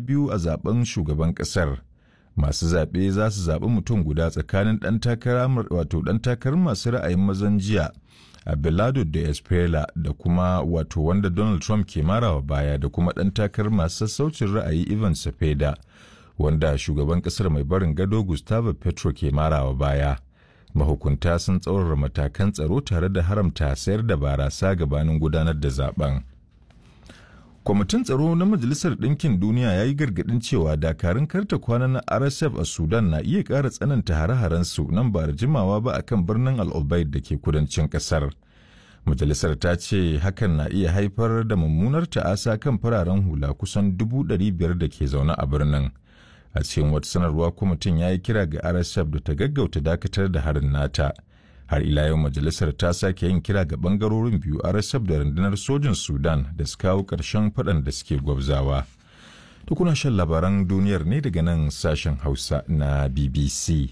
biyu a zaben shugaban ƙasar. Masu zaɓe za su zaɓi mutum guda tsakanin ɗan takarar wato ɗan takarar masu ra'ayin mazan jiya Abelardo da Espela da kuma wato wanda Donald Trump ke marawa baya da kuma ɗan takarar masu sassaucin ra'ayi Ivan Cepeda wanda shugaban ƙasar mai barin gado Gustavo Petro ke marawa baya. Mahukunta sun tsaurara matakan tsaro tare da haramta sayar da barasa gabanin gudanar da zaben. Kwamitin tsaro na Majalisar Ɗinkin Duniya ya yi gargaɗin cewa dakarun karta kwana na RSF a Sudan na iya ƙara tsananta hare-harensu nan ba da jimawa ba akan birnin Al-Obaid da ke kudancin ƙasar. Majalisar ta ce hakan na iya haifar da mummunar ta'asa kan fararen hula kusan dubu ɗari biyar da ke zaune a birnin. A cikin wata sanarwa kwamitin ya yi kira ga RSF da ta gaggauta dakatar da harin nata. har ila yau majalisar ta sake yin kira ga bangarorin biyu rsf da rundunar sojin sudan da su kawo ƙarshen faɗan da suke gwabzawa tukuna shan labaran duniyar ne daga nan sashen hausa na bbc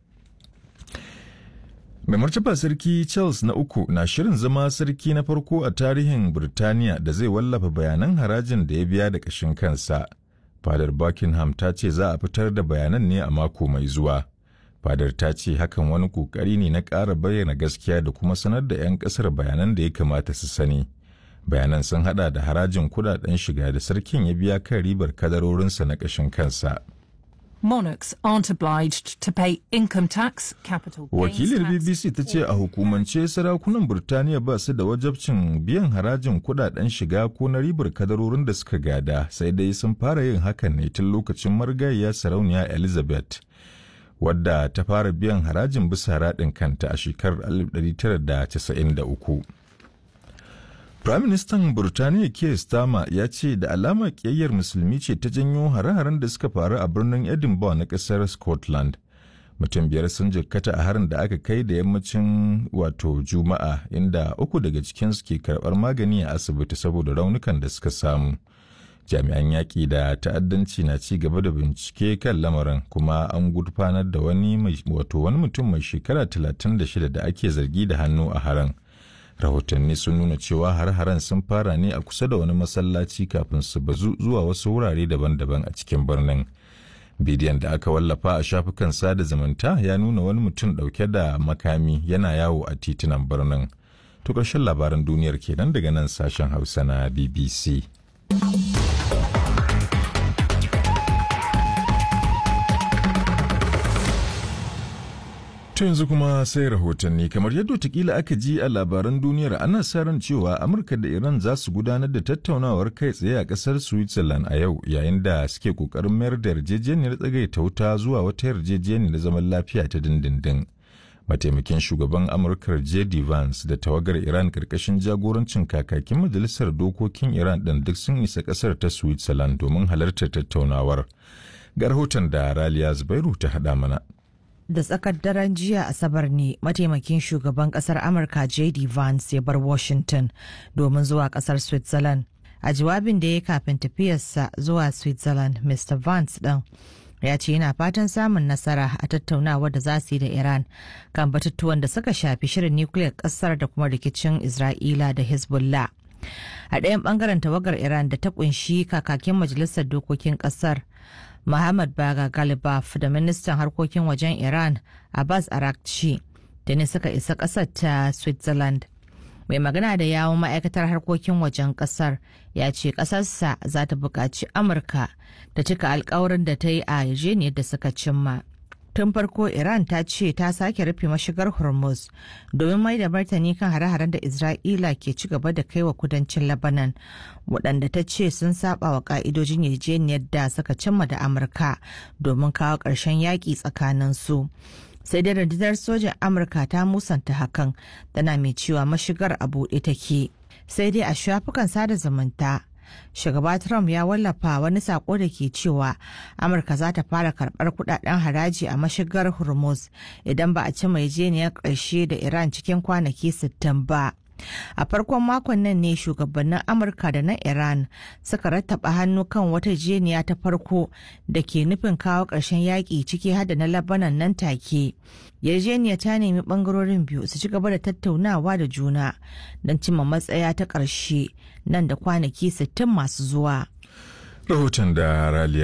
mai martaba sarki charles na uku na shirin zama sarki na farko a tarihin birtaniya da zai wallafa bayanan harajin da ya biya da ƙashin kansa fadar buckingham ta ce za a fitar da bayanan ne a mako mai zuwa fadar ta ce hakan wani kokari ne na ƙara bayyana gaskiya da kuma sanar da 'yan ƙasar bayanan da ya kamata su sani bayanan sun hada da harajin kudaden shiga da sarkin ya biya kan ribar kadarorinsa na ƙashin kansa Monarchs aren't obliged to pay income tax, capital gains wakilin tax, bbc ta ce a hukumance sarakunan birtaniya ba su da wajabcin biyan harajin kudaden shiga ko na ribar kadarorin da suka gada sai dai sun fara yin hakan ne tun lokacin marigayya sarauniya elizabeth wadda ta fara biyan harajin bisa raɗin kanta a shekarar 1993. Firaministan Burtaniya Keir Starmer ya ce da alama ƙiyayyar musulmi ce ta janyo hare-haren da suka faru a birnin Edinburgh na ƙasar Scotland. Mutum biyar sun jikkata a harin da aka kai da yammacin wato Juma'a inda uku daga cikinsu ke karɓar magani a asibiti saboda raunukan da suka samu. jami'an yaƙi da ta'addanci na ci gaba da bincike kan lamarin kuma an gurfanar da wani wato wani mutum mai shekara 36 da ake zargi da hannu a haran rahotanni sun nuna cewa har-haren sun fara ne a kusa da wani masallaci kafin su bazu zuwa wasu wurare daban-daban a cikin birnin bidiyon da aka wallafa a shafukan sada zumunta ya nuna wani mutum ɗauke da makami yana yawo a titunan birnin to ƙarshen labaran duniyar kenan daga nan sashen hausa na bbc To yanzu kuma sai rahotanni kamar yadda watakila aka ji a labaran duniyar ana sa ran cewa Amurka da Iran za su gudanar da tattaunawar kai tsaye a kasar Switzerland a yau yayin da suke kokarin mayar da yarjejeniyar tsagaita wuta zuwa wata yarjejeniyar zaman lafiya ta dindindin. Mataimakin shugaban Amurka J.D. Vance da tawagar Iran karkashin jagorancin kakakin majalisar dokokin Iran ɗin duk sun isa ƙasar ta Switzerland domin halartar tattaunawar. Ga rahoton da Raliya Zubairu ta haɗa mana. da tsakar daren jiya asabar ne mataimakin shugaban kasar amurka jd vance ya bar washington domin zuwa kasar switzerland a jawabin da ya kafin tafiyarsa zuwa switzerland mr vance ɗin ya ce yana fatan samun nasara a tattaunawar da za su yi da iran kan batutuwan da suka shafi shirin nukiliyar kasar da kuma rikicin isra'ila da hezbollah a ɗayan ɓangaren tawagar iran da ta kunshi kakakin majalisar dokokin ƙasar Muhammad Baga Galibaf da ministan harkokin wajen Iran Abbas Arakci da ne suka isa ƙasar ta Switzerland. Mai magana da yawon ma'aikatar harkokin wajen ƙasar ya ce ƙasarsa za ta buƙaci Amurka da cika alkawarin da ta yi a yarjejeniyar da suka cimma. Tun farko Iran ta ce ta sake rufe mashigar Hormuz domin mai da martani kan hare-haren da Isra'ila ke ci gaba da kai wa kudancin Lebanon waɗanda ta ce sun saba wa ka'idojin yarjejeniyar da suka cimma da Amurka domin kawo ƙarshen yaƙi tsakanin su. Sai dai rundunar sojan Amurka ta musanta hakan tana mai cewa mashigar a buɗe take. Sai dai a shafukan sada zumunta shugaba Trump ya wallafa wani sako da ke cewa Amurka za ta fara karbar kudaden haraji a mashigar Hormuz idan ba a ci mai jeniyar ƙarshe da Iran cikin kwanaki 60 ba. A farkon makon nan ne shugabannin Amurka da na Iran suka rattaba hannu kan wata jeniya ta farko da ke nufin kawo ƙarshen yaƙi ciki hada na Labanan nan take. Yarjeniya ta nemi ɓangarorin biyu su ci gaba da tattaunawa da juna don cimma matsaya ta ƙarshe nan da kwanaki 60 masu zuwa. Rahoton da Raliya